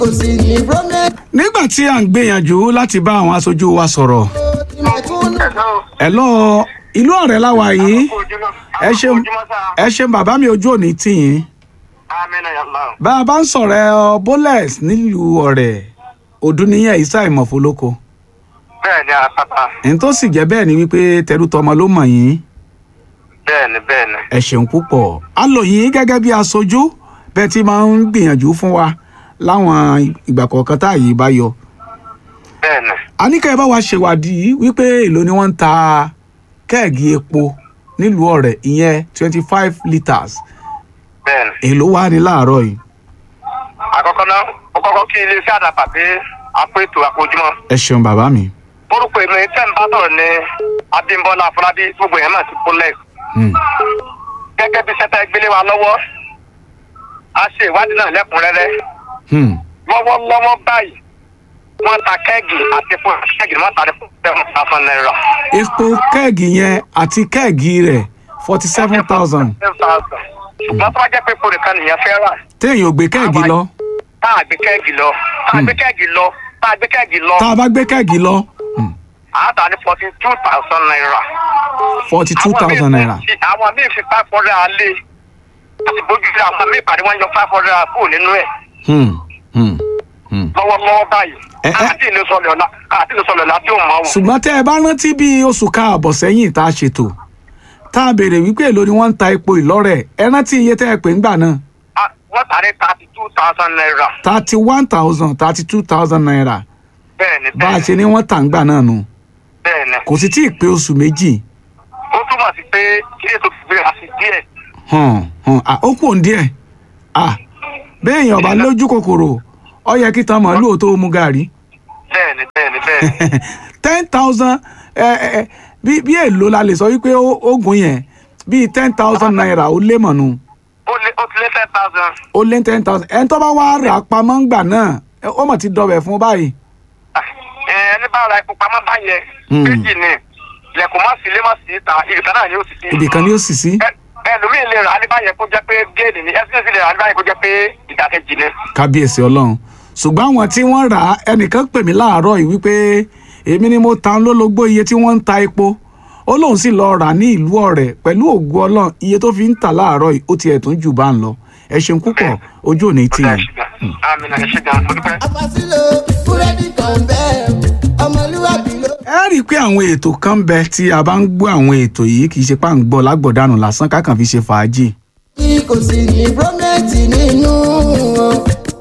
kò sì ní bromate nígbà tí à ń gbìyànjú láti bá àwọn aṣojú wa sọ̀rọ̀ tí mẹ̀kúnnù. ẹ lọ ìlú ọ̀rẹ́ láwa yìí ẹ ṣeun ẹ ṣeun bàbá mi ojú òní tì yín amina yàlla bá a bá ń sọ̀rọ̀ ẹ ọ bólẹ̀s nílùú ọ̀rẹ́ òdúnníyàn ìsà ìmọ̀fólókò bẹ́ẹ̀ ni àpáta ẹni tó sì jẹ́ bẹ́ẹ̀ ni wípé tẹrú tọmọ ló mọ̀ yín bẹ́ẹ̀ ni bẹ́ẹ̀ ni ẹ ṣeun púpọ̀ a lò yín gẹ́gẹ́ bí aṣojú bẹ́ẹ̀ tí máa ń gbìyànjú fún wa láwọn ìgbà kọ̀ọ̀kan tá àyè bá yọ bẹ́ẹ̀ ni a ní kẹ́ ẹ bá wa ṣèwádìí wípé èló ni wọ́n ń ta kẹ́ẹ̀gì epo nílùú ọ̀rẹ́ ìyẹn twenty five litres bẹ́ẹ̀ ni. èló wà ní láàárọ̀ yìí àkọ́kọ́ náà ó kọ́kọ́ kí iléeṣẹ́ àdàpà pé àpò ètò àpòjúmọ́ ẹ ṣeun bàbá mi. orúkọ èmi tẹ́ ń bá sọ̀rọ̀ ní abímbọ́lá afọlábí gbogbo yẹn náà ti kúnlẹ̀ Hmm. gẹ́gẹ́ bí sẹ́tẹ́ gbélé wa lọ́wọ́ a ṣe ìwádìí náà lẹ́kùnrẹ́rẹ́ Hmm. lọ́wọ́lọ́wọ́ báyìí wọ́n ta kẹ́ẹ̀gì àti fún kẹ́ẹ̀gì ni wọ́n ta ní fún seven thousand naira. epo kẹ́ẹ̀gì yẹn àti kẹ́ẹ̀gì rẹ̀ forty seven thousand seven thousand ṣùgbọ́n tó bá jẹ́ pé epo nìkan nìyẹn fẹ́ rà téèyàn ò gbé kẹ́ẹ̀gì lọ tá a gbé kẹ́ẹ̀gì lọ tá a gbé kẹ́ẹ̀gì lọ tá a gbé kẹ́ẹ̀gì lọ tá a bá gbé kẹ́ẹ̀gì lọ a ta ní forty two thousand naira. forty two Àwọn míì thousand naira. fi- àwọn míì fi five hundred alẹ́ àti bójú sí àwọn míì pàdé wọn yọ five hundred kúrò nínú ẹ̀ Hmm. Hmm. Hmm. lọ́wọ́lọ́wọ́ báyìí Ẹ- ẹ- àti ìlú sọlẹ̀ ọ̀la àti ìlú sọlẹ̀ ọ̀la tí ò mọ̀ ọ́. ṣùgbọ́n tẹ́ ẹ bá rántí bí oṣù káàbọ̀ sẹ́yìn tá a ṣètò tá a béèrè wípé èló ni wọ́n ń ta epo ìlọ́rẹ̀ ẹ rántí iye tẹ́ ẹ pè ńgbà náà Ah, wọ́n ta ní thirty two thousand naira. thirty one thousand thirty two thousand naira bẹ́ẹ̀ni bá a ṣe bẹ́ẹ̀ni ní wọ́n tà ńgbà náà nù bẹ́ẹ̀ni kò sì tí ì pé oṣù méjì ó túmọ̀ sí pé kí ètò ìgbé àti díẹ̀ hàn hàn à, ó kù díẹ̀ à béèyàn bá lójú kòkòrò ó yẹ kí tan màálù ò tó mu gàrí bẹ́ẹ̀ni bẹ́ẹ̀ni bẹ́ẹ̀ni ten thousand ẹ ẹ bí bí èlò la lè sọ wípé ó- oògùn yẹn bíi ten thousand naira ó lé mọ̀nù ó lé ó ti lé ten thousand. ó lé ten thousand ẹni tó bá wá rà á pamọ́ ńgbà náà ẹ, ó mọ̀ ti dọ̀bẹ̀ fún báyìí ẹ ẹni bá ra epo pamọ́ báyẹn Hmm. méjì ni ilẹ̀kùn má sí ilé má sí ìta ìrìkà náà ni ó sì sí. ibìkan ni ó sì sí Ẹ- ẹlòmíì lè rà á ní báyẹn kó jẹ́ pé géènì ni ẹsẹ̀ sì lè rà á ní báyẹn kó jẹ́ pé ìdàkejì ni. kábíyèsí ọlọ́run ṣùgbọ́n àwọn tí wọ́n rà á ẹnìkan pè mí láàárọ̀ yìí wípé èmi ni mo ta lólobó iye tí wọ́n ń ta epo ó lóun sì lọ rà ní ìlú ọ̀rẹ́ pẹ̀lú ògùn ọlọ́run iye tó fi ń tà láàárọ̀ yìí ó tiẹ̀ tún jù bá ń lọ ẹ ṣeun púpọ̀ ojú òní tì ọ̀dà yín. ẹ̀ṣẹ̀ gan amina ẹ̀ṣẹ̀ gan mo dúpẹ́. àfàsílò búrẹ́dì kan bẹ́ẹ̀ ọmọlúwàbí ló. ẹ rí i pé àwọn ètò kan ń bẹ tí a bá ń gbọ́ àwọn ètò yìí kì í ṣe pá ń gbọ́ lágbọ̀dánù lásán kákan fi ṣe fàájì. tí kò sì ní bromate nínú wọn.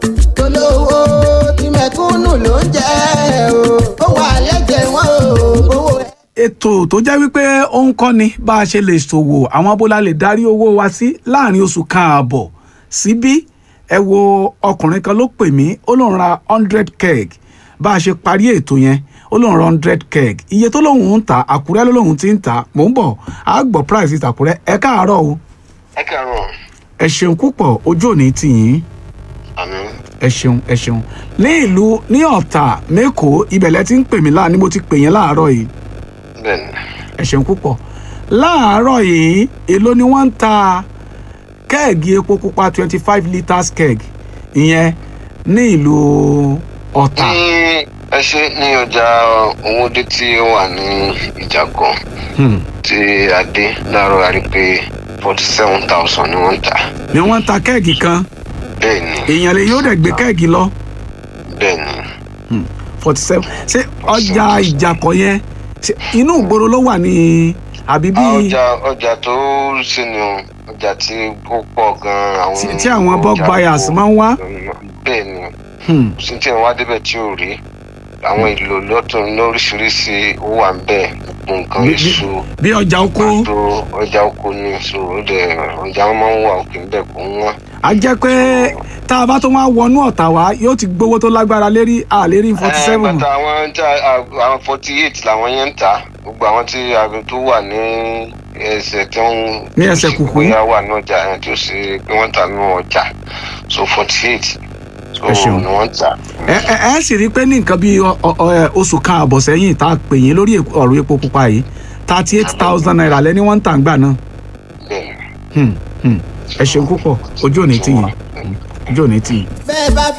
tolówó tí mẹ̀kúnnù ló ń jẹ́ o. ó wà lẹ́jẹ̀ wọn o. owó ẹ̀. ètò tó jẹ́ wípé ó ń kọ́ni bá a ṣe lè ṣòwò àwọn bóla lè darí owó wa sí láàrin oṣù kan ààbọ̀ síbí ẹ wo ọkùnrin kan ló pè mí ó lóun ra hundred keg bá a ṣe parí ètò yẹn ó lóun ra hundred keg iye tó lóun ń tà àkúrẹ́ ló lóun ti ń tà mò ń bọ̀ á gbọ́ price ìtàkùrẹ́ ẹ káàárọ̀ o ẹ kẹrùn ẹ ṣeun púpọ̀ ojú òní tì yín àmì ẹ ṣeun ẹ ṣeun ní ìlú ní ọ̀tà mẹ́kọ̀ọ́ ibẹ̀lẹ̀ ti ń pè mí láà ni mo ti pè yẹn láàárọ̀ yìí bẹ́ẹ̀ni ẹ ṣeun púpọ̀ láàárọ̀ yìí èló ni wọ́n ń ta kẹ́ẹ̀gì epo pupa twenty five litres keg ìyẹn ní ìlú ọ̀tà ní ẹ ṣe ní ọjà owóde tí ó wà ní ìjàgàn Hmm. tí a dé láàárọ̀ a rí pé forty seven thousand ni wọ́n ń tà ni wọ́n ń ta kẹ́ẹ̀gì kan bẹ́ẹ̀ ni èèyàn lè yóò dẹ̀ gbé kẹ́ẹ̀gì lọ bẹ́ẹ̀ ni forty seven ṣé ọjà ìjàkọ̀ yẹn ṣé inú ìgboro ló wà ní àbí bí Ah, ọjà ọjà tó ṣe ni o ọjà tí ó pọ̀ gan-an àwọn Tí- tí àwọn bulk ọjà buyers kó- máa ń wá? bẹ́ẹ̀ ni Hmm. sí tí wọn wá débẹ̀ tí ò rí àwọn ìlò lọ́tún lóríṣiríṣi ó wà ń bẹ̀ gbogbo nǹkan Bí- bí- èso bí ọjà oko pàtó ọjà oko ni so ó dẹ̀ ọjà wọn máa ń wà òkè ńbẹ̀ kó ń wọ́n. a jẹ́ pé tá a bá tó wá wọnú ọ̀tà wá yóò ti gbowó tó lágbára lérí àlérí forty Eh, seven bàtà àwọn tí a- àwọn forty eight làwọn yẹn ń tà gbogbo àwọn tí aago tó wà ní ẹsẹ̀ tí wọ́n Ní ẹsẹ̀ kùkú. bóyá wà ní ọjà yẹn tó ṣe pé wọ́n tà ní ọjà so forty eight so Ẹ ṣeun. ni wọ́n ń tà. ẹ ẹ ẹ sì rí i pé ní nǹkan bíi ọ- ọ- ọ- ẹ, oṣù kan àbọ̀ sẹ́yìn tá a pè yín lórí èpo- ọ̀rọ̀ epo pupa yìí thirty eight thousand naira lẹ́ni wọ́n ń tà ń gbà náà bẹ́ẹ̀ Hmm, hmm. ẹ ṣeun púpọ̀ ojú òní tì yín ojú òní tì yín. bẹ́ẹ̀ bá